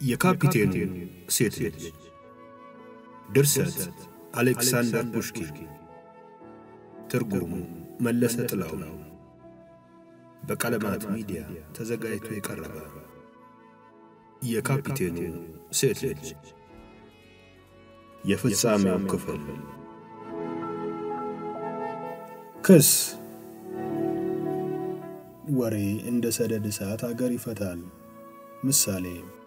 የካፒቴኑ ሴት ልጅ ድርሰት አሌክሳንደር ፑሽኪን ትርጉሙ መለሰ ጥላው ነው። በቀለማት ሚዲያ ተዘጋጅቶ የቀረበ የካፒቴኑ ሴት ልጅ የፍጻሜው ክፍል ክስ ወሬ እንደ ሰደድ እሳት አገር ይፈታል። ምሳሌ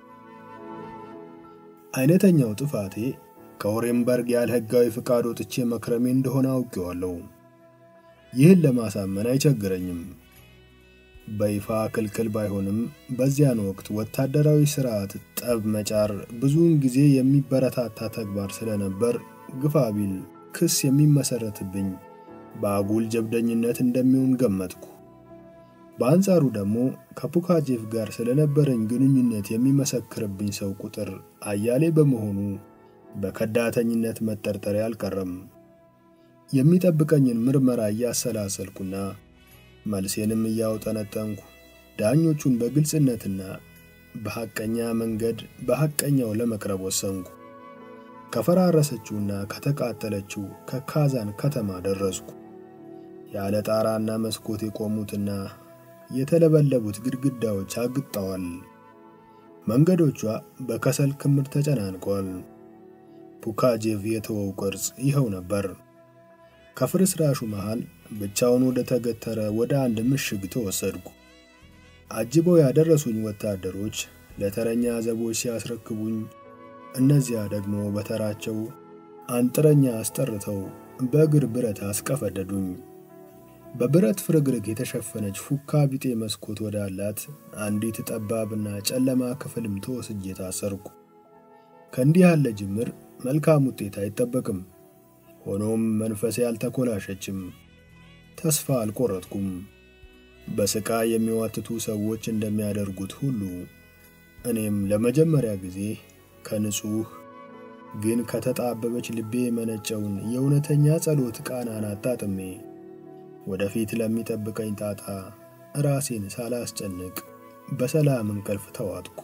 አይነተኛው ጥፋቴ ከኦሬንበርግ ያለ ሕጋዊ ፍቃድ ወጥቼ መክረሜ እንደሆነ አውቄዋለሁ። ይህን ለማሳመን አይቸግረኝም። በይፋ ክልክል ባይሆንም በዚያን ወቅት ወታደራዊ ሥርዓት ጠብ መጫር ብዙውን ጊዜ የሚበረታታ ተግባር ስለነበር ግፋ ቢል ክስ የሚመሰረትብኝ በአጉል ጀብደኝነት እንደሚሆን ገመትኩ። በአንጻሩ ደግሞ ከፑካጄቭ ጋር ስለነበረኝ ግንኙነት የሚመሰክርብኝ ሰው ቁጥር አያሌ በመሆኑ በከዳተኝነት መጠርጠሬ አልቀረም። የሚጠብቀኝን ምርመራ እያሰላሰልኩና መልሴንም እያውጠነጠንኩ ዳኞቹን በግልጽነትና በሐቀኛ መንገድ በሐቀኛው ለመቅረብ ወሰንኩ። ከፈራረሰችውና ከተቃጠለችው ከካዛን ከተማ ደረስኩ። ያለ ጣራና መስኮት የቆሙትና የተለበለቡት ግድግዳዎች አግጠዋል። መንገዶቿ በከሰል ክምር ተጨናንቀዋል። ፑካጄቭ የተወው ቅርጽ ይኸው ነበር። ከፍርስራሹ መሃል ብቻውን ወደ ተገተረ ወደ አንድ ምሽግ ተወሰድኩ። አጅበው ያደረሱኝ ወታደሮች ለተረኛ ዘቦች ሲያስረክቡኝ፣ እነዚያ ደግሞ በተራቸው አንጥረኛ አስጠርተው በእግር ብረት አስቀፈደዱኝ። በብረት ፍርግርግ የተሸፈነች ፉካ ቢጤ መስኮት ወዳላት አንዲት ጠባብና ጨለማ ክፍልም ተወስጄ ታሰርኩ። ከእንዲህ ያለ ጅምር መልካም ውጤት አይጠበቅም። ሆኖም መንፈሴ አልተኮላሸችም። ተስፋ አልቆረጥኩም። በስቃይ የሚዋትቱ ሰዎች እንደሚያደርጉት ሁሉ እኔም ለመጀመሪያ ጊዜ ከንጹሕ ግን ከተጣበበች ልቤ የመነጨውን የእውነተኛ ጸሎት ቃናን አጣጥሜ ወደፊት ለሚጠብቀኝ ጣጣ ራሴን ሳላስጨንቅ በሰላም እንቅልፍ ተዋጥኩ።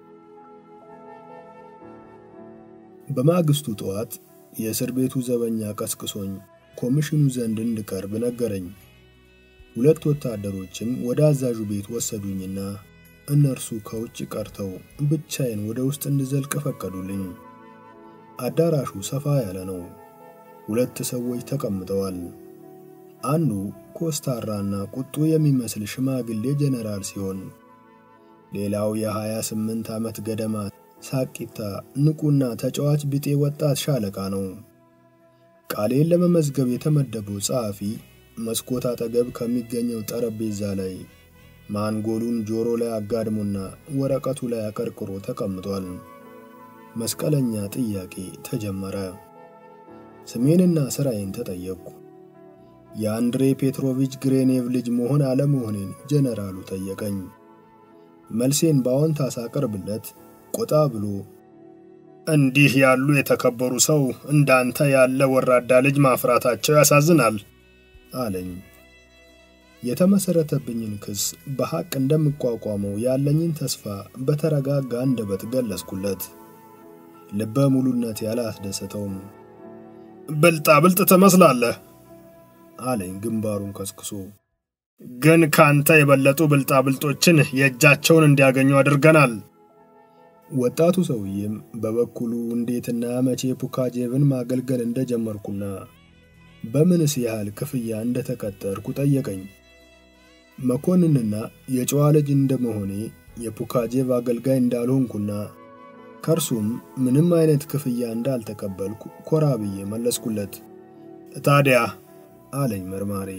በማግስቱ ጠዋት የእስር ቤቱ ዘበኛ ቀስቅሶኝ ኮሚሽኑ ዘንድ እንድቀርብ ነገረኝ። ሁለት ወታደሮችም ወደ አዛዡ ቤት ወሰዱኝና እነርሱ ከውጭ ቀርተው ብቻዬን ወደ ውስጥ እንድዘልቅ ፈቀዱልኝ። አዳራሹ ሰፋ ያለ ነው። ሁለት ሰዎች ተቀምጠዋል። አንዱ ኮስታራና ቁጡ የሚመስል ሽማግሌ ጀነራል ሲሆን ሌላው የ28 ዓመት ገደማ ሳቂታ ንቁና ተጫዋች ቢጤ ወጣት ሻለቃ ነው። ቃሌን ለመመዝገብ የተመደበው ጸሐፊ መስኮት አጠገብ ከሚገኘው ጠረጴዛ ላይ ማንጎሉን ጆሮ ላይ አጋድሞና ወረቀቱ ላይ አቀርቅሮ ተቀምጧል። መስቀለኛ ጥያቄ ተጀመረ። ስሜንና ሥራዬን ተጠየቅኩ። የአንድሬ ፔትሮቪች ግሬኔቭ ልጅ መሆን አለመሆኔን ጀነራሉ ጠየቀኝ። መልሴን በአዎንታ ሳቀርብለት ቆጣ ብሎ እንዲህ ያሉ የተከበሩ ሰው እንዳንተ ያለ ወራዳ ልጅ ማፍራታቸው ያሳዝናል አለኝ። የተመሰረተብኝን ክስ በሐቅ እንደምቋቋመው ያለኝን ተስፋ በተረጋጋ አንደበት ገለጽኩለት። ልበ ሙሉነት ያላስደሰተውም ብልጣ ብልጥ ትመስላለህ አለኝ ግንባሩን ከስክሶ። ግን ካንተ የበለጡ ብልጣ ብልጦችን የእጃቸውን እንዲያገኙ አድርገናል። ወጣቱ ሰውዬም በበኩሉ እንዴትና መቼ ፑካጄቭን ማገልገል እንደጀመርኩና በምንስ ያህል ክፍያ እንደተቀጠርኩ ጠየቀኝ። መኮንንና የጨዋ ልጅ እንደመሆኔ የፑካጄቭ አገልጋይ እንዳልሆንኩና ከእርሱም ምንም አይነት ክፍያ እንዳልተቀበልኩ ኮራ ብዬ መለስኩለት። ታዲያ አለኝ መርማሪ፣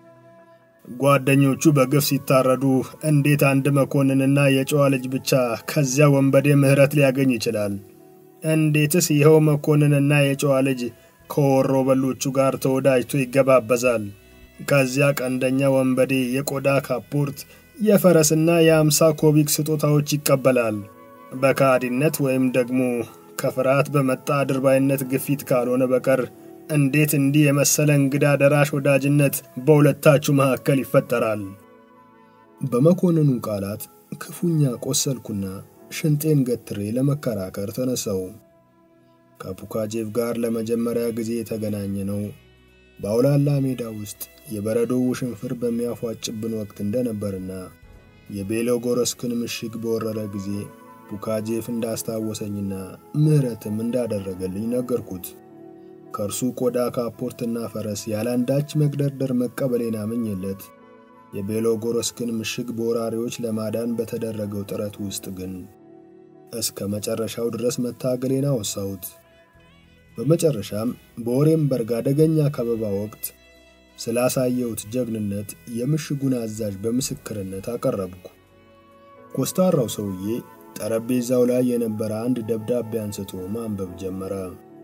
ጓደኞቹ በግፍ ሲታረዱ እንዴት አንድ መኮንንና የጨዋ ልጅ ብቻ ከዚያ ወንበዴ ምሕረት ሊያገኝ ይችላል? እንዴትስ ይኸው መኮንንና የጨዋ ልጅ ከወሮ በሎቹ ጋር ተወዳጅቶ ይገባበዛል? ከዚያ ቀንደኛ ወንበዴ የቆዳ ካፖርት፣ የፈረስና የአምሳ ኮቢክ ስጦታዎች ይቀበላል። በካዲነት ወይም ደግሞ ከፍርሃት በመጣ አድርባይነት ግፊት ካልሆነ በቀር እንዴት እንዲህ የመሰለ እንግዳ ደራሽ ወዳጅነት በሁለታችሁ መካከል ይፈጠራል? በመኮንኑ ቃላት ክፉኛ ቆሰልኩና ሽንጤን ገትሬ ለመከራከር ተነሳው። ከፑካጄቭ ጋር ለመጀመሪያ ጊዜ የተገናኘ ነው በአውላላ ሜዳ ውስጥ የበረዶ ውሽንፍር በሚያፏጭብን ወቅት እንደነበርና የቤሎጎረስክን ምሽግ በወረረ ጊዜ ፑካጄፍ እንዳስታወሰኝና ምሕረትም እንዳደረገልኝ ነገርኩት። ከእርሱ ቆዳ ካፖርትና ፈረስ ያለአንዳች መግደርደር መቀበሌን አምኜለት የቤሎጎረስክን ምሽግ በወራሪዎች ለማዳን በተደረገው ጥረት ውስጥ ግን እስከ መጨረሻው ድረስ መታገሌን አወሳሁት። በመጨረሻም በኦሬምበርግ አደገኛ ከበባ ወቅት ስላሳየሁት ጀግንነት የምሽጉን አዛዥ በምስክርነት አቀረብኩ። ኮስታራው ሰውዬ ጠረጴዛው ላይ የነበረ አንድ ደብዳቤ አንስቶ ማንበብ ጀመረ።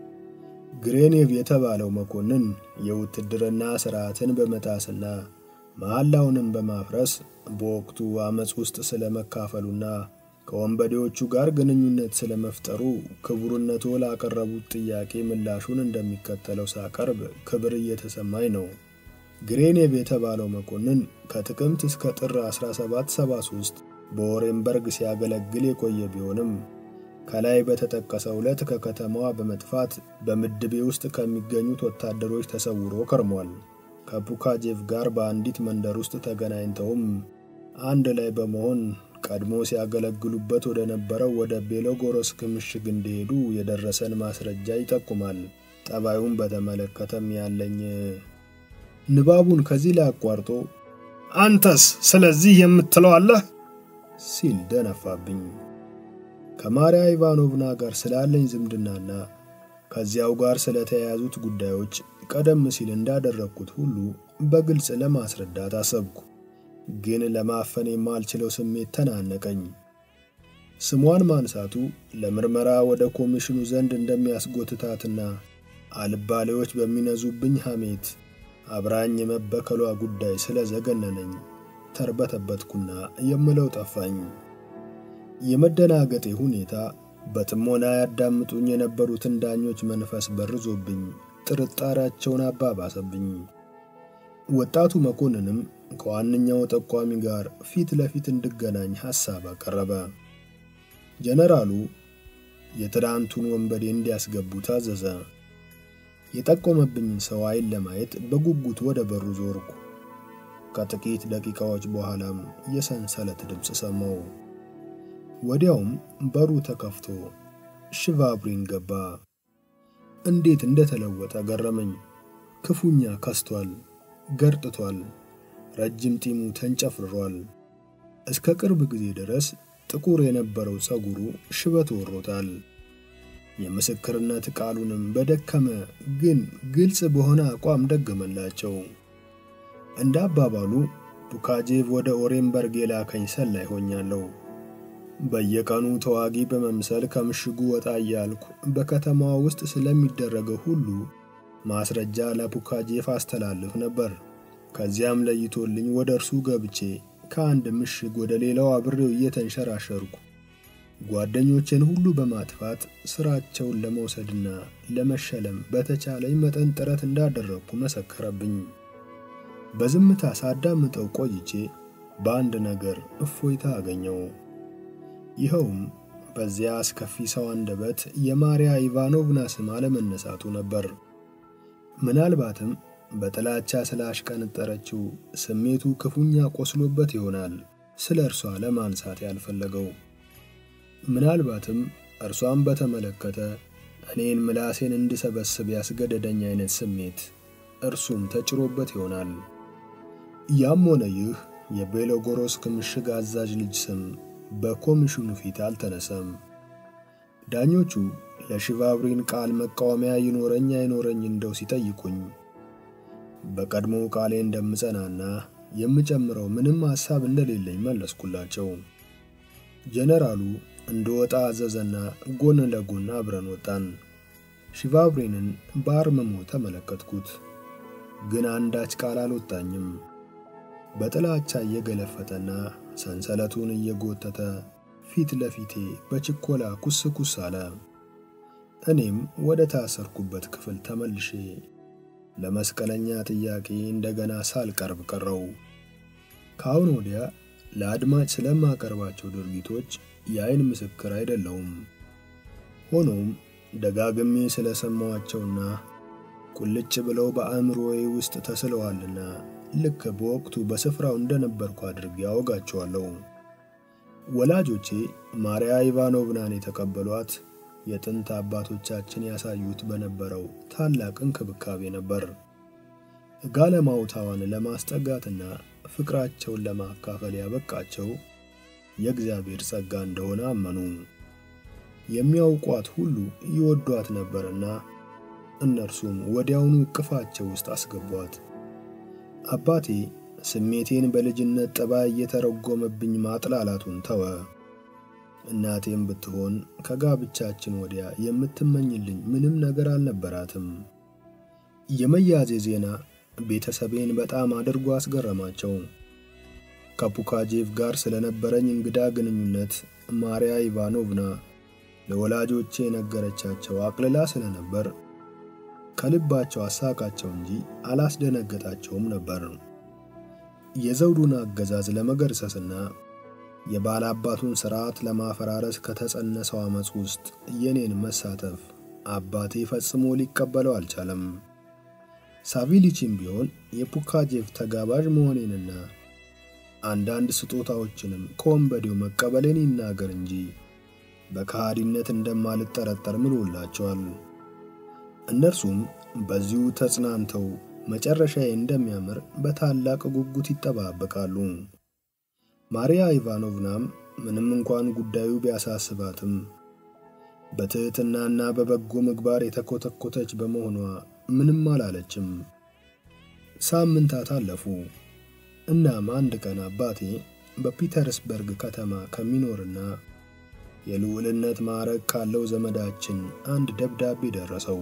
ግሬኔቭ የተባለው መኮንን የውትድርና ሥርዓትን በመጣስና መሐላውንም በማፍረስ በወቅቱ ዓመፅ ውስጥ ስለመካፈሉና ከወንበዴዎቹ ጋር ግንኙነት ስለመፍጠሩ ክቡርነቶ ላቀረቡት ጥያቄ ምላሹን እንደሚከተለው ሳቀርብ ክብር እየተሰማኝ ነው። ግሬኔቭ የተባለው መኮንን ከጥቅምት እስከ ጥር 1773 በኦሬምበርግ ሲያገለግል የቆየ ቢሆንም ከላይ በተጠቀሰው ዕለት ከከተማዋ በመጥፋት በምድቤ ውስጥ ከሚገኙት ወታደሮች ተሰውሮ ከርሟል። ከፑካጄቭ ጋር በአንዲት መንደር ውስጥ ተገናኝተውም አንድ ላይ በመሆን ቀድሞ ሲያገለግሉበት ወደ ነበረው ወደ ቤሎጎሮስክ ምሽግ እንደሄዱ የደረሰን ማስረጃ ይጠቁማል። ጠባዩን በተመለከተም ያለኝ ንባቡን ከዚህ ላይ አቋርጦ አንተስ ስለዚህ የምትለው አለህ ሲል ደነፋብኝ። ከማርያ ኢቫኖቭና ጋር ስላለኝ ዝምድናና ከዚያው ጋር ስለተያያዙት ጉዳዮች ቀደም ሲል እንዳደረግኩት ሁሉ በግልጽ ለማስረዳት አሰብኩ። ግን ለማፈን የማልችለው ስሜት ተናነቀኝ። ስሟን ማንሳቱ ለምርመራ ወደ ኮሚሽኑ ዘንድ እንደሚያስጎትታትና አልባሌዎች በሚነዙብኝ ሐሜት አብራኝ የመበከሏ ጉዳይ ስለዘገነነኝ ተርበተበትኩና የምለው ጠፋኝ። የመደናገጤ ሁኔታ በጥሞና ያዳምጡኝ የነበሩትን ዳኞች መንፈስ በርዞብኝ ጥርጣሬያቸውን አባባሰብኝ። ወጣቱ መኮንንም ከዋነኛው ጠቋሚ ጋር ፊት ለፊት እንድገናኝ ሐሳብ አቀረበ። ጀነራሉ የትናንቱን ወንበዴ እንዲያስገቡ ታዘዘ። የጠቆመብኝን ሰው ዓይን ለማየት በጉጉት ወደ በሩ ዞርኩ። ከጥቂት ደቂቃዎች በኋላም የሰንሰለት ድምፅ ሰማው። ወዲያውም በሩ ተከፍቶ ሽቫብሪን ገባ። እንዴት እንደተለወጠ ገረመኝ። ክፉኛ ከስቷል፣ ገርጥቷል፣ ረጅም ጢሙ ተንጨፍርሯል። እስከ ቅርብ ጊዜ ድረስ ጥቁር የነበረው ፀጉሩ ሽበት ወሮታል። የምስክርነት ቃሉንም በደከመ ግን ግልጽ በሆነ አቋም ደገመላቸው። እንደ አባባሉ ፑካጄቭ ወደ ኦሬምበርግ የላከኝ ሰላይ ሆኛለሁ። በየቀኑ ተዋጊ በመምሰል ከምሽጉ ወጣ እያልኩ በከተማዋ ውስጥ ስለሚደረገው ሁሉ ማስረጃ ለፑካጄፍ አስተላልፍ ነበር። ከዚያም ለይቶልኝ ወደ እርሱ ገብቼ ከአንድ ምሽግ ወደ ሌላው አብሬው እየተንሸራሸርኩ ጓደኞቼን ሁሉ በማጥፋት ስራቸውን ለመውሰድና ለመሸለም በተቻለኝ መጠን ጥረት እንዳደረግኩ መሰከረብኝ። በዝምታ ሳዳምጠው ቆይቼ በአንድ ነገር እፎይታ አገኘው። ይኸውም በዚያ አስከፊ ሰው አንደበት የማርያ ኢቫኖቭና ስም አለመነሳቱ ነበር። ምናልባትም በጥላቻ ስላሽቀነጠረችው ስሜቱ ክፉኛ ቆስሎበት ይሆናል ስለ እርሷ ለማንሳት ያልፈለገው። ምናልባትም እርሷን በተመለከተ እኔን ምላሴን እንድሰበስብ ያስገደደኝ አይነት ስሜት እርሱም ተጭሮበት ይሆናል። ያም ሆነ ይህ የቤሎጎሮስክ ምሽግ አዛዥ ልጅ ስም በኮሚሽኑ ፊት አልተነሳም። ዳኞቹ ለሽቫብሪን ቃል መቃወሚያ ይኖረኝ አይኖረኝ እንደው ሲጠይቁኝ በቀድሞ ቃሌ እንደምጸናና የምጨምረው ምንም ሐሳብ እንደሌለኝ መለስኩላቸው። ጀነራሉ እንድወጣ አዘዘና ጎን ለጎን አብረን ወጣን። ሽቫብሪንን በአርምሞ ተመለከትኩት፣ ግን አንዳች ቃል አልወጣኝም። በጥላቻ እየገለፈጠና ሰንሰለቱን እየጎተተ ፊት ለፊቴ በችኮላ ኩስ ኩስ አለ። እኔም ወደ ታሰርኩበት ክፍል ተመልሼ ለመስቀለኛ ጥያቄ እንደገና ሳልቀርብ ቀረው። ከአሁን ወዲያ ለአድማጭ ስለማቀርባቸው ድርጊቶች የአይን ምስክር አይደለውም። ሆኖም ደጋግሜ ስለሰማዋቸውና ቁልጭ ብለው በአእምሮዬ ውስጥ ተስለዋልና ልክ በወቅቱ በስፍራው እንደነበርኩ አድርጌ ያወጋቸዋለሁ። ወላጆቼ ማርያ ኢቫኖቭናን የተቀበሏት የጥንት አባቶቻችን ያሳዩት በነበረው ታላቅ እንክብካቤ ነበር። ጋለማውታዋን ለማስጠጋትና ፍቅራቸውን ለማካፈል ያበቃቸው የእግዚአብሔር ጸጋ እንደሆነ አመኑ። የሚያውቋት ሁሉ ይወዷት ነበርና እነርሱም ወዲያውኑ እቅፋቸው ውስጥ አስገቧት። አባቴ ስሜቴን በልጅነት ጠባይ እየተረጎመብኝ ማጥላላቱን ተወ። እናቴም ብትሆን ከጋብቻችን ወዲያ የምትመኝልኝ ምንም ነገር አልነበራትም። የመያዜ ዜና ቤተሰቤን በጣም አድርጎ አስገረማቸው። ከፑካጄቭ ጋር ስለነበረኝ እንግዳ ግንኙነት ማርያ ኢቫኖቭና ለወላጆቼ የነገረቻቸው አቅልላ ስለነበር ከልባቸው አሳቃቸው እንጂ አላስደነገጣቸውም ነበር። የዘውዱን አገዛዝ ለመገርሰስና የባላባቱን ሥርዓት ለማፈራረስ ከተጸነሰው ዓመፅ ውስጥ የኔን መሳተፍ አባቴ ፈጽሞ ሊቀበለው አልቻለም። ሳቪሊቺም ቢሆን የፑካጄቭ ተጋባዥ መሆኔንና አንዳንድ ስጦታዎችንም ከወንበዴው መቀበሌን ይናገር እንጂ በከሃዲነት እንደማልጠረጠር ምሎላቸዋል። እነርሱም በዚሁ ተጽናንተው መጨረሻዬ እንደሚያምር በታላቅ ጉጉት ይጠባበቃሉ። ማርያ ኢቫኖቭናም ምንም እንኳን ጉዳዩ ቢያሳስባትም በትሕትናና በበጎ ምግባር የተኮተኮተች በመሆኗ ምንም አላለችም። ሳምንታት አለፉ። እናም አንድ ቀን አባቴ በፒተርስበርግ ከተማ ከሚኖርና የልዑልነት ማዕረግ ካለው ዘመዳችን አንድ ደብዳቤ ደረሰው።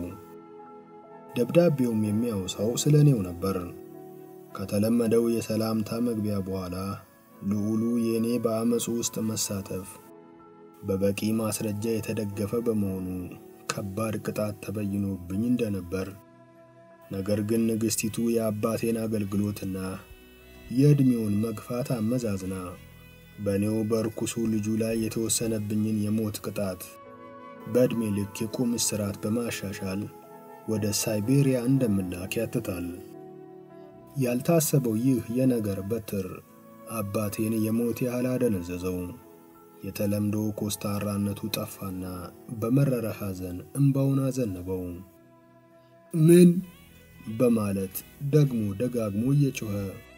ደብዳቤውም የሚያወሳው ስለ እኔው ነበር። ከተለመደው የሰላምታ መግቢያ በኋላ ልዑሉ የእኔ በአመፁ ውስጥ መሳተፍ በበቂ ማስረጃ የተደገፈ በመሆኑ ከባድ ቅጣት ተበይኖብኝ እንደነበር፣ ነገር ግን ንግሥቲቱ የአባቴን አገልግሎትና የዕድሜውን መግፋት አመዛዝና በእኔው በርኩሱ ልጁ ላይ የተወሰነብኝን የሞት ቅጣት በዕድሜ ልክ የቁም እስራት በማሻሻል ወደ ሳይቤሪያ እንደምላክ ያትታል። ያልታሰበው ይህ የነገር በትር አባቴን የሞት ያህል አደነዘዘው። የተለምዶ ኮስታራነቱ ጠፋና በመረረ ሐዘን እምባውን አዘነበው። ምን በማለት ደግሞ ደጋግሞ እየጮኸ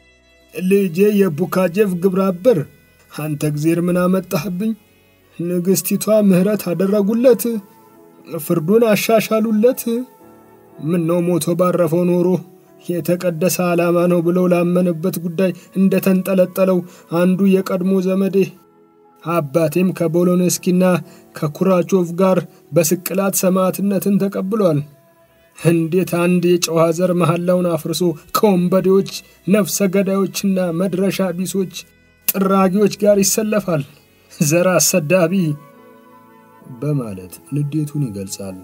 ልጄ የፑካጄቭ ግብረ አበር አንተ እግዜር ምን አመጣህብኝ? ንግሥቲቷ ምሕረት አደረጉለት፣ ፍርዱን አሻሻሉለት። ምን ነው ሞቶ ባረፈው ኖሮ የተቀደሰ ዓላማ ነው ብለው ላመነበት ጉዳይ እንደተንጠለጠለው አንዱ የቀድሞ ዘመዴ አባቴም ከቦሎነስኪና ከኩራቾቭ ጋር በስቅላት ሰማዕትነትን ተቀብሏል። እንዴት አንድ የጨዋ ዘር መሐላውን አፍርሶ ከወንበዴዎች ነፍሰ ገዳዮችና መድረሻ ቢሶች ጥራጊዎች ጋር ይሰለፋል? ዘር አሰዳቢ በማለት ንዴቱን ይገልጻል።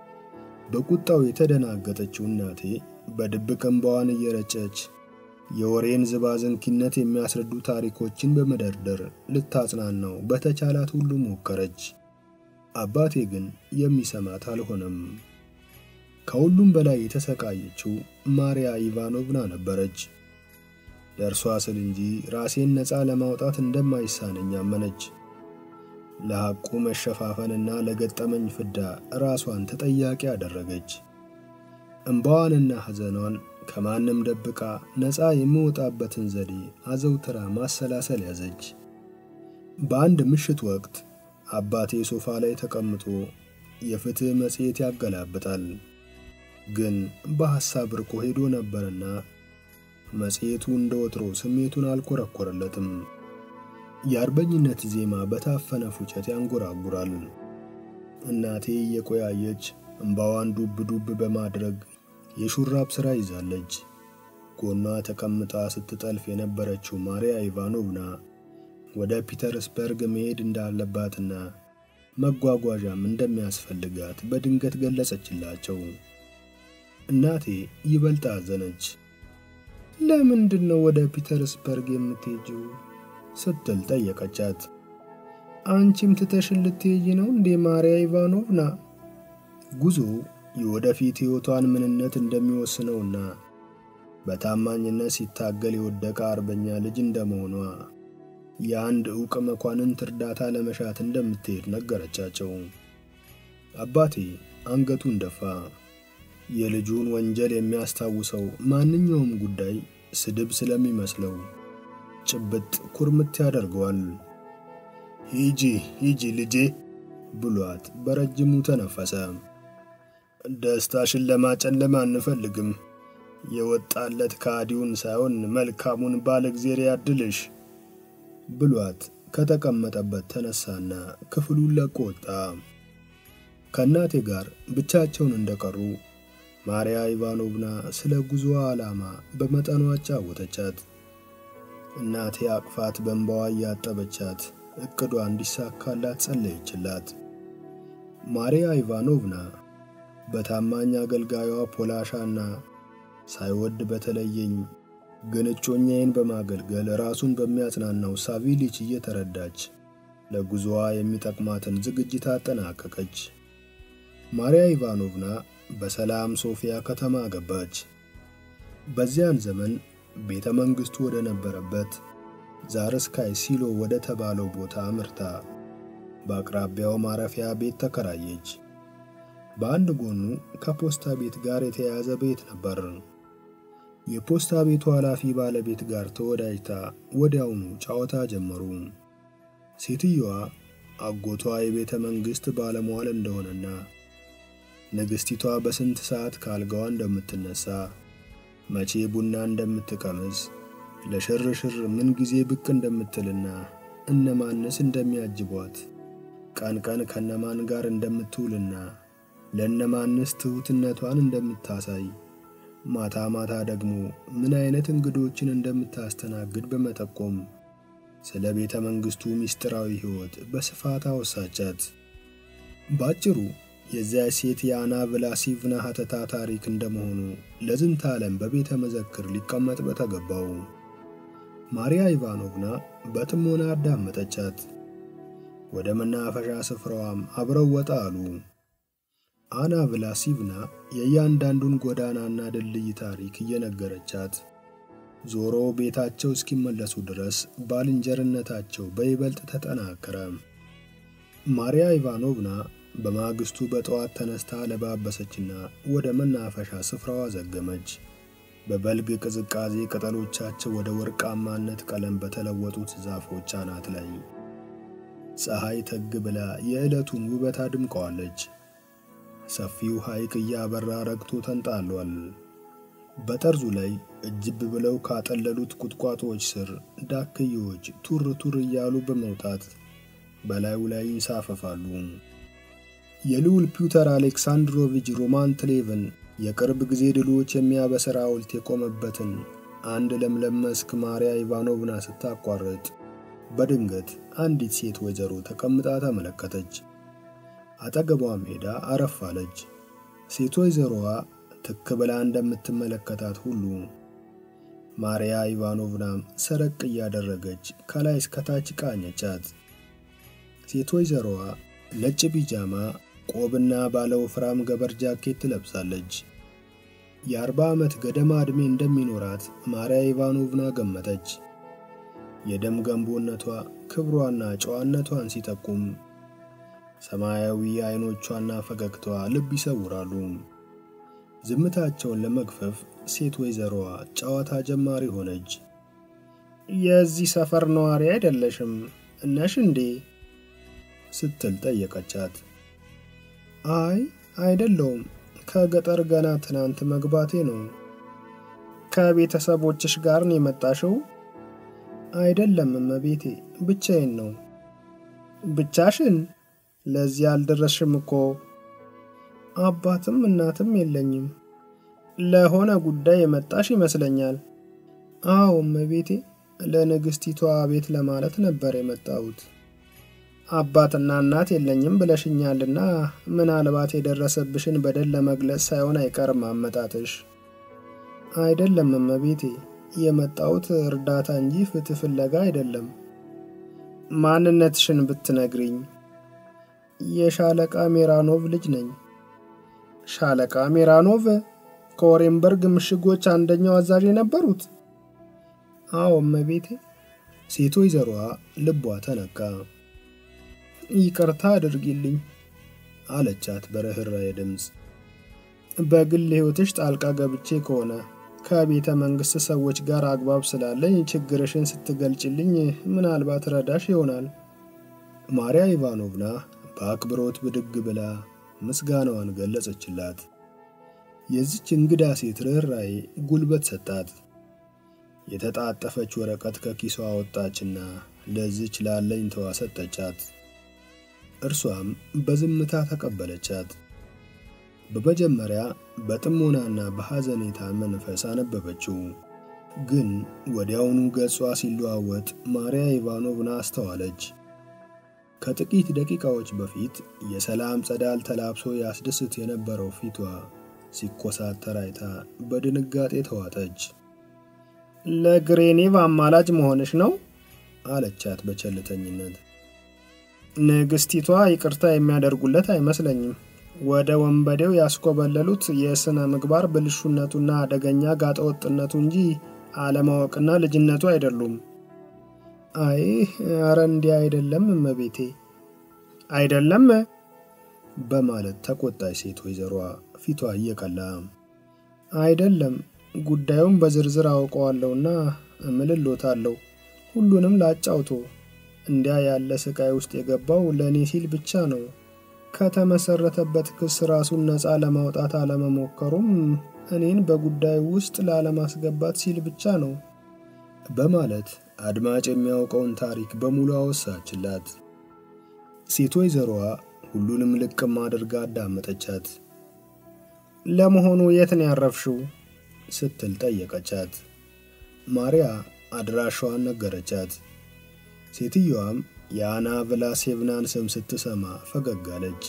በቁጣው የተደናገጠችው እናቴ በድብቅ እንባዋን እየረጨች የወሬን ዝባዝንኪነት የሚያስረዱ ታሪኮችን በመደርደር ልታጽናናው በተቻላት ሁሉ ሞከረች። አባቴ ግን የሚሰማት አልሆነም። ከሁሉም በላይ የተሰቃየችው ማርያ ኢቫኖቭና ነበረች። ለእርሷ ስል እንጂ ራሴን ነፃ ለማውጣት እንደማይሳነኝ አመነች። ለሐቁ መሸፋፈንና ለገጠመኝ ፍዳ ራሷን ተጠያቂ አደረገች። እምባዋንና ሐዘኗን ከማንም ደብቃ ነፃ የሚወጣበትን ዘዴ አዘውትራ ማሰላሰል ያዘች። በአንድ ምሽት ወቅት አባቴ ሶፋ ላይ ተቀምጦ የፍትሕ መጽሔት ያገላብጣል። ግን በሐሳብ ርቆ ሄዶ ነበርና መጽሔቱ እንደ ወትሮ ስሜቱን አልኮረኮረለትም። የአርበኝነት ዜማ በታፈነ ፉጨት ያንጎራጉራል። እናቴ እየቆያየች እምባዋን ዱብ ዱብ በማድረግ የሹራብ ሥራ ይዛለች። ጎኗ ተቀምጣ ስትጠልፍ የነበረችው ማርያ ኢቫኖቭና ወደ ፒተርስበርግ መሄድ እንዳለባትና መጓጓዣም እንደሚያስፈልጋት በድንገት ገለጸችላቸው። እናቴ ይበልጥ አዘነች። ለምንድን ነው ወደ ፒተርስበርግ የምትሄጂው? ስትል ጠየቀቻት። አንቺም ትተሽን ልትሄጂ ነው እንዴ ማርያ ኢቫኖቭና? ጉዞ የወደፊት ሕይወቷን ምንነት እንደሚወስነውና በታማኝነት ሲታገል የወደቀ አርበኛ ልጅ እንደመሆኗ የአንድ ዕውቅ መኳንንት እርዳታ ለመሻት እንደምትሄድ ነገረቻቸው። አባቴ አንገቱን ደፋ። የልጁን ወንጀል የሚያስታውሰው ማንኛውም ጉዳይ ስድብ ስለሚመስለው ጭብጥ ኩርምት ያደርገዋል። ሂጂ ሂጂ ልጄ ብሏት በረጅሙ ተነፈሰ። ደስታሽን ለማጨለም አንፈልግም። የወጣለት ከሃዲውን ሳይሆን መልካሙን ባለ እግዜር ያድልሽ ብሏት ከተቀመጠበት ተነሳና ክፍሉን ለቆ ወጣ። ከእናቴ ጋር ብቻቸውን እንደቀሩ ማርያ ኢቫኖቭና ስለ ጉዞዋ ዓላማ በመጠኑ አጫወተቻት። እናቴ አቅፋት በእንባዋ እያጠበቻት እቅዷ እንዲሳካላት ጸለየችላት። ማርያ ኢቫኖቭና በታማኝ አገልጋዩዋ ፖላሻና ሳይወድ በተለየኝ ግን እጮኛዬን በማገልገል ራሱን በሚያጽናናው ሳቪሊች እየተረዳች ለጉዞዋ የሚጠቅማትን ዝግጅት አጠናቀቀች። ማርያ ኢቫኖቭና በሰላም ሶፊያ ከተማ ገባች። በዚያን ዘመን ቤተ መንግሥቱ ወደ ነበረበት ዛርስካይ ሲሎ ወደ ተባለው ቦታ አምርታ በአቅራቢያው ማረፊያ ቤት ተከራየች። በአንድ ጎኑ ከፖስታ ቤት ጋር የተያያዘ ቤት ነበር። የፖስታ ቤቱ ኃላፊ ባለቤት ጋር ተወዳጅታ ወዲያውኑ ጨዋታ ጀመሩ። ሴትየዋ አጎቷ የቤተ መንግሥት ባለሟል እንደሆነና ንግሥቲቷ በስንት ሰዓት ከአልጋዋ እንደምትነሳ፣ መቼ ቡና እንደምትቀምስ፣ ለሽርሽር ምን ጊዜ ብቅ እንደምትልና እነማንስ እንደሚያጅቧት፣ ቀን ቀን ከነማን ጋር እንደምትውልና ለእነማንስ ትሑትነቷን እንደምታሳይ ማታ ማታ ደግሞ ምን አይነት እንግዶችን እንደምታስተናግድ በመጠቆም ስለ ቤተ መንግሥቱ ምስጢራዊ ሕይወት በስፋት አወሳቻት። ባጭሩ የዚያ ሴት የአና ቭላሲቭና ሀተታ ታሪክ እንደመሆኑ ለዝንተ ዓለም በቤተ መዘክር ሊቀመጥ በተገባው። ማርያ ኢቫኖቭና በጥሞና አዳመጠቻት። ወደ መናፈሻ ስፍራዋም አብረው ወጣ አሉ። አና ቭላሲቭና የእያንዳንዱን ጎዳናና ድልድይ ታሪክ እየነገረቻት ዞሮ ቤታቸው እስኪመለሱ ድረስ ባልንጀርነታቸው በይበልጥ ተጠናከረ። ማርያ ኢቫኖቭና በማግስቱ በጠዋት ተነስታ ለባበሰችና ወደ መናፈሻ ስፍራዋ ዘገመች። በበልግ ቅዝቃዜ ቅጠሎቻቸው ወደ ወርቃማነት ቀለም በተለወጡት ዛፎች አናት ላይ ፀሐይ ተግ ብላ የዕለቱን ውበት አድምቀዋለች። ሰፊው ሐይቅ እያበራ ረግቶ ተንጣሏል። በጠርዙ ላይ እጅብ ብለው ካጠለሉት ቁጥቋጦዎች ስር ዳክዬዎች ቱር ቱር እያሉ በመውጣት በላዩ ላይ ይንሳፈፋሉ። የልዑል ፒውተር አሌክሳንድሮቪች ሮማንትሌቭን የቅርብ ጊዜ ድሎች የሚያበስር ሐውልት የቆመበትን አንድ ለምለም መስክ ማርያ ኢቫኖቭና ስታቋርጥ በድንገት አንዲት ሴት ወይዘሮ ተቀምጣ ተመለከተች። አጠገቧም ሄዳ አረፍ አለች። ሴት ወይዘሮዋ ትክ ብላ እንደምትመለከታት ሁሉ ማርያ ኢቫኖቭናም ሰረቅ እያደረገች ከላይ እስከታች ቃኘቻት። ሴት ወይዘሮዋ ነጭ ቢጃማ፣ ቆብና ባለ ወፍራም ገበር ጃኬት ትለብሳለች። የአርባ ዓመት ገደማ ዕድሜ እንደሚኖራት ማርያ ኢቫኖቭና ገመተች። የደም ገንቦነቷ ክብሯና ጨዋነቷን ሲጠቁም ሰማያዊ አይኖቿና ፈገግታዋ ልብ ይሰውራሉ። ዝምታቸውን ለመግፈፍ ሴት ወይዘሮዋ ጨዋታ ጀማሪ ሆነች። የዚህ ሰፈር ነዋሪ አይደለሽም እነሽ እንዴ? ስትል ጠየቀቻት። አይ አይደለውም፣ ከገጠር ገና ትናንት መግባቴ ነው። ከቤተሰቦችሽ ጋር ነው የመጣሽው? አይደለም እመቤቴ፣ ብቻዬን ነው። ብቻሽን? ለዚህ አልደረስሽም እኮ። አባትም እናትም የለኝም። ለሆነ ጉዳይ የመጣሽ ይመስለኛል። አዎ እመቤቴ፣ ለንግሥቲቷ ቤት ለማለት ነበር የመጣሁት። አባትና እናት የለኝም ብለሽኛልና ምናልባት የደረሰብሽን በደል ለመግለጽ ሳይሆን አይቀርም አመጣጥሽ። አይደለም እመቤቴ፣ የመጣሁት እርዳታ እንጂ ፍትህ ፍለጋ አይደለም። ማንነትሽን ብትነግሪኝ። የሻለቃ ሜራኖቭ ልጅ ነኝ። ሻለቃ ሜራኖቭ ከኦሬንበርግ ምሽጎች አንደኛው አዛዥ የነበሩት? አዎ እመቤቴ። ሴት ወይዘሮዋ ልቧ ተነካ። ይቅርታ አድርጊልኝ አለቻት በርኅራኄ ድምፅ። በግል ሕይወትሽ ጣልቃ ገብቼ ከሆነ ከቤተ መንግሥት ሰዎች ጋር አግባብ ስላለኝ ችግርሽን ስትገልጭልኝ ምናልባት ረዳሽ ይሆናል። ማርያ ኢቫኖቭና በአክብሮት ብድግ ብላ ምስጋናዋን ገለጸችላት። የዚች እንግዳ ሴት ርኅራኄ ጉልበት ሰጣት። የተጣጠፈች ወረቀት ከኪሷ አወጣችና ለዚች ላለኝታዋ ሰጠቻት። እርሷም በዝምታ ተቀበለቻት። በመጀመሪያ በጥሞናና በሐዘኔታ መንፈስ አነበበችው። ግን ወዲያውኑ ገጿ ሲለዋወጥ ማርያ ኢቫኖቭና አስተዋለች። ከጥቂት ደቂቃዎች በፊት የሰላም ጸዳል ተላብሶ ያስደስት የነበረው ፊቷ ሲኮሳተር አይታ በድንጋጤ ተዋጠች። ለግሬኔቭ አማላጅ መሆንሽ ነው አለቻት በቸልተኝነት። ንግሥቲቷ ይቅርታ የሚያደርጉለት አይመስለኝም። ወደ ወንበዴው ያስኮበለሉት የሥነ ምግባር ብልሹነቱና አደገኛ ጋጠወጥነቱ እንጂ አለማወቅና ልጅነቱ አይደሉም። አይ አረ እንዲህ አይደለም እመቤቴ፣ አይደለም በማለት ተቆጣች ሴት ወይዘሯ ፊቷ እየቀላ። አይደለም ጉዳዩን በዝርዝር አውቀዋለሁና እምልሎታለሁ። ሁሉንም ላጫውቶ። እንዲያ ያለ ስቃይ ውስጥ የገባው ለእኔ ሲል ብቻ ነው። ከተመሰረተበት ክስ ራሱን ነፃ ለማውጣት አለመሞከሩም እኔን በጉዳዩ ውስጥ ላለማስገባት ሲል ብቻ ነው በማለት አድማጭ የሚያውቀውን ታሪክ በሙሉ አወሳችላት። ሴት ወይዘሮዋ ሁሉንም ልቅም አድርጋ አዳመጠቻት። ለመሆኑ የት ነው ያረፍሽው? ስትል ጠየቀቻት። ማርያ አድራሻዋን ነገረቻት። ሴትየዋም የአና ቭላሴቭናን ስም ስትሰማ ፈገግ አለች።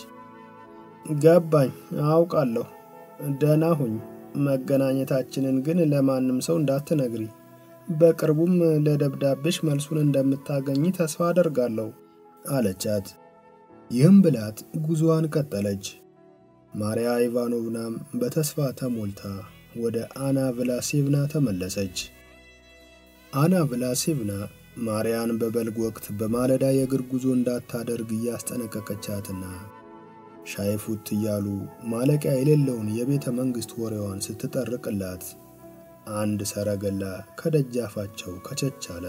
ገባኝ፣ አውቃለሁ። ደህና ሁኝ። መገናኘታችንን ግን ለማንም ሰው እንዳትነግሪ። በቅርቡም ለደብዳቤሽ መልሱን እንደምታገኝ ተስፋ አደርጋለሁ አለቻት። ይህም ብላት ጉዞዋን ቀጠለች። ማርያ ኢቫኖቭናም በተስፋ ተሞልታ ወደ አና ቭላሴቭና ተመለሰች። አና ቭላሴቭና ማርያን በበልግ ወቅት በማለዳ የእግር ጉዞ እንዳታደርግ እያስጠነቀቀቻትና ሻይ ፉት እያሉ ማለቂያ የሌለውን የቤተ መንግሥት ወሬዋን ስትጠርቅላት አንድ ሰረገላ ከደጃፋቸው ከቸች አለ።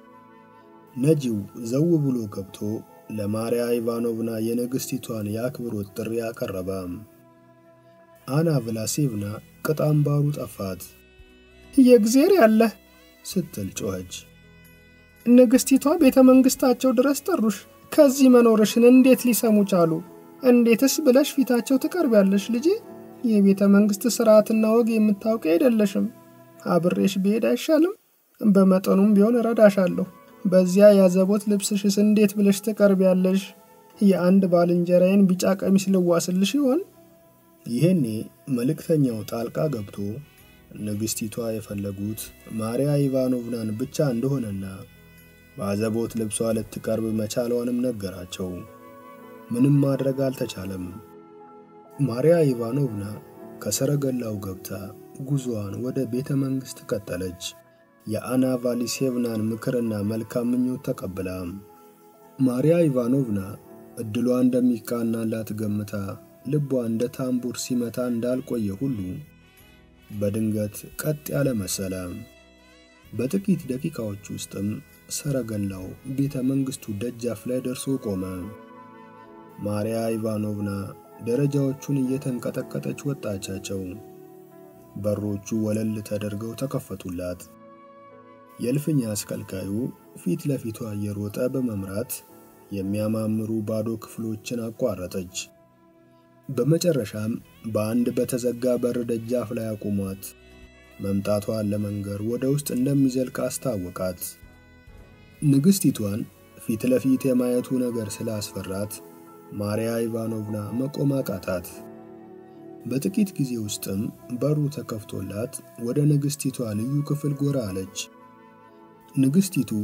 ነጂው ዘው ብሎ ገብቶ ለማርያ ኢቫኖቭና የንግሥቲቷን የአክብሮት ጥሪ አቀረበ። አና ቭላሴቭና ቅጥ አምባሩ ጠፋት። የእግዜር ያለህ ስትል ጮኸች። ንግሥቲቷ ቤተ መንግሥታቸው ድረስ ጠሩሽ። ከዚህ መኖርሽን እንዴት ሊሰሙ ቻሉ? እንዴትስ ብለሽ ፊታቸው ትቀርቢያለሽ? ልጄ የቤተ መንግሥት ሥርዓትና ወግ የምታውቂ አይደለሽም። አብሬሽ ብሄድ አይሻልም? በመጠኑም ቢሆን እረዳሻለሁ። በዚያ ያዘቦት ልብስሽስ እንዴት ብለሽ ትቀርቢያለሽ? የአንድ ባልንጀራዬን ቢጫ ቀሚስ ልዋስልሽ ይሆን? ይሄኔ መልእክተኛው ጣልቃ ገብቶ ንግሥቲቷ የፈለጉት ማርያ ኢቫኖቭናን ብቻ እንደሆነና በአዘቦት ልብሷ ልትቀርብ መቻሏንም ነገራቸው። ምንም ማድረግ አልተቻለም። ማርያ ኢቫኖቭና ከሰረገላው ገብታ ጉዞዋን ወደ ቤተ መንግሥት ቀጠለች። የአና ቫሊሴቭናን ምክርና መልካም ምኞት ተቀብላ ማርያ ኢቫኖቭና ዕድሏ እንደሚቃናላት ገምታ ልቧ እንደ ታምቡር ሲመታ እንዳልቆየ ሁሉ በድንገት ቀጥ ያለ መሰለ። በጥቂት ደቂቃዎች ውስጥም ሰረገላው ቤተ መንግሥቱ ደጃፍ ላይ ደርሶ ቆመ። ማርያ ኢቫኖቭና ደረጃዎቹን እየተንቀጠቀጠች ወጣቻቸው። በሮቹ ወለል ተደርገው ተከፈቱላት። የእልፍኝ አስከልካዩ ፊት ለፊቷ እየሮጠ በመምራት የሚያማምሩ ባዶ ክፍሎችን አቋረጠች። በመጨረሻም በአንድ በተዘጋ በር ደጃፍ ላይ አቁሟት መምጣቷን ለመንገር ወደ ውስጥ እንደሚዘልቅ አስታወቃት። ንግሥቲቷን ፊት ለፊት የማየቱ ነገር ስላስፈራት ማርያ ኢቫኖቭና መቆም አቃታት። በጥቂት ጊዜ ውስጥም በሩ ተከፍቶላት ወደ ንግሥቲቷ ልዩ ክፍል ጎራ አለች። ንግሥቲቱ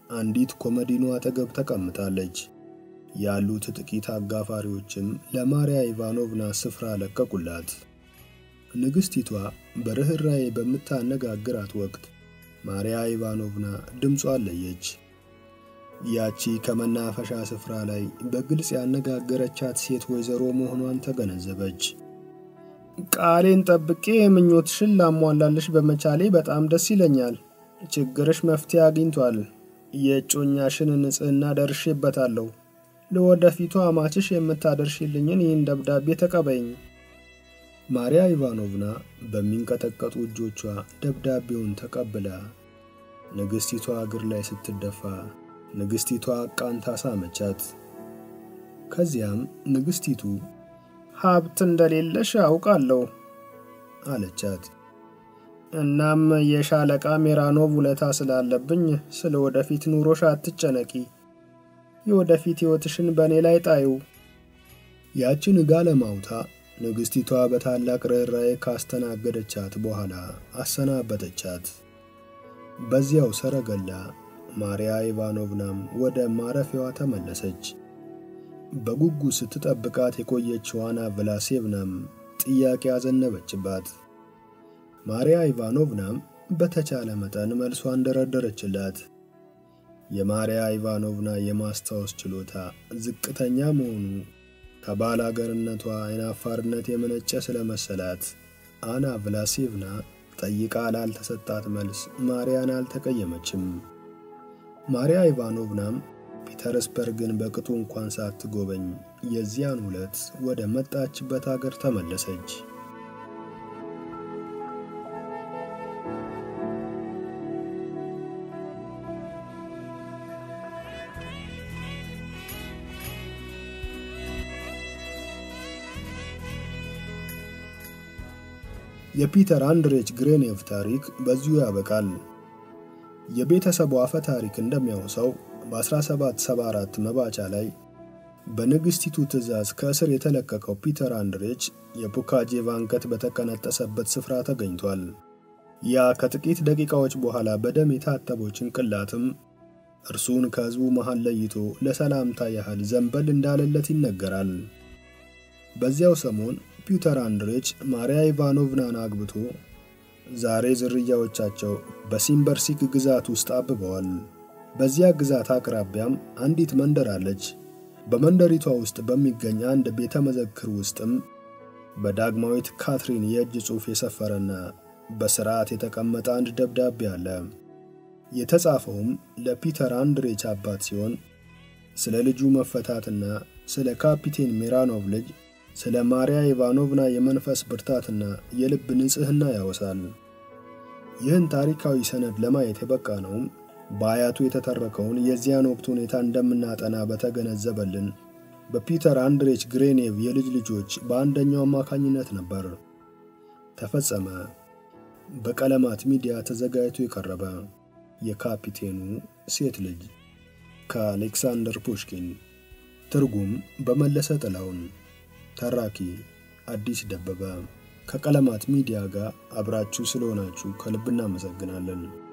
አንዲት ኮመዲኖ አጠገብ ተቀምጣለች። ያሉት ጥቂት አጋፋሪዎችም ለማርያ ኢቫኖቭና ስፍራ ለቀቁላት። ንግሥቲቷ በርኅራዬ በምታነጋግራት ወቅት ማርያ ኢቫኖቭና ድምጿን ለየች። ያቺ ከመናፈሻ ስፍራ ላይ በግልጽ ያነጋገረቻት ሴት ወይዘሮ መሆኗን ተገነዘበች። ቃሌን ጠብቄ ምኞትሽን ላሟላልሽ በመቻሌ በጣም ደስ ይለኛል። ችግርሽ መፍትሄ አግኝቷል። የእጮኛሽን ንጽሕና ደርሼበታለሁ። ለወደፊቱ አማችሽ የምታደርሽልኝን ይህን ደብዳቤ ተቀበይኝ። ማርያ ኢቫኖቭና በሚንቀጠቀጡ እጆቿ ደብዳቤውን ተቀብላ ንግሥቲቷ እግር ላይ ስትደፋ ንግሥቲቷ ቃንታ ሳመቻት። ከዚያም ንግሥቲቱ ሀብት እንደሌለሽ አውቃለሁ አለቻት። እናም የሻለቃ ሜራኖቭ ውለታ ስላለብኝ ስለ ወደፊት ኑሮሽ አትጨነቂ። የወደፊት ሕይወትሽን በእኔ ላይ ጣዩ። ያችን ጋለማውታ ንግሥቲቷ በታላቅ ርኅራኄ ካስተናገደቻት በኋላ አሰናበተቻት። በዚያው ሰረገላ ማርያ ኢቫኖቭናም ወደ ማረፊያዋ ተመለሰች። በጉጉ ስትጠብቃት የቆየችው አና ቭላሴቭናም ጥያቄ አዘነበችባት። ማርያ ኢቫኖቭናም በተቻለ መጠን መልሷን ደረደረችላት። የማርያ ኢቫኖቭና የማስታወስ ችሎታ ዝቅተኛ መሆኑ ከባል አገርነቷ አይናፋርነት የመነጨ ስለመሰላት አና ቭላሴቭና ጠይቃ ላልተሰጣት መልስ ማርያን አልተቀየመችም። ማርያ ኢቫኖቭናም ፒተርስበርግን በቅጡ እንኳን ሳትጎበኝ የዚያን ዕለት ወደ መጣችበት አገር ተመለሰች። የፒተር አንድሬች ግሬኔቭ ታሪክ በዚሁ ያበቃል። የቤተሰቡ አፈ ታሪክ እንደሚያወሳው በ1774 መባቻ ላይ በንግሥቲቱ ትእዛዝ ከእስር የተለቀቀው ፒተር አንድሬች የፑካጄቭ አንገት በተቀነጠሰበት ስፍራ ተገኝቷል። ያ ከጥቂት ደቂቃዎች በኋላ በደም የታጠበው ጭንቅላትም እርሱን ከሕዝቡ መሃል ለይቶ ለሰላምታ ያህል ዘንበል እንዳለለት ይነገራል። በዚያው ሰሞን ፒተር አንድሬች ማርያ ኢቫኖቭናን አግብቶ ዛሬ ዝርያዎቻቸው በሲምበርሲክ ግዛት ውስጥ አብበዋል። በዚያ ግዛት አቅራቢያም አንዲት መንደር አለች። በመንደሪቷ ውስጥ በሚገኝ አንድ ቤተ መዘክር ውስጥም በዳግማዊት ካትሪን የእጅ ጽሑፍ የሰፈረና በሥርዓት የተቀመጠ አንድ ደብዳቤ አለ። የተጻፈውም ለፒተር አንድሬች አባት ሲሆን ስለ ልጁ መፈታትና ስለ ካፒቴን ሜራኖቭ ልጅ ስለ ማርያ ኢቫኖቭና የመንፈስ ብርታትና የልብ ንጽሕና ያወሳል። ይህን ታሪካዊ ሰነድ ለማየት የበቃ ነውም በአያቱ የተተረከውን የዚያን ወቅት ሁኔታ እንደምናጠና በተገነዘበልን በፒተር አንድሬች ግሬኔቭ የልጅ ልጆች በአንደኛው አማካኝነት ነበር። ተፈጸመ። በቀለማት ሚዲያ ተዘጋጅቶ የቀረበ የካፒቴኑ ሴት ልጅ ከአሌክሳንደር ፑሽኪን። ትርጉም በመለሰ ጥላውን። ተራኪ አዲስ ደበበ። ከቀለማት ሚዲያ ጋር አብራችሁ ስለሆናችሁ ከልብ እናመሰግናለን።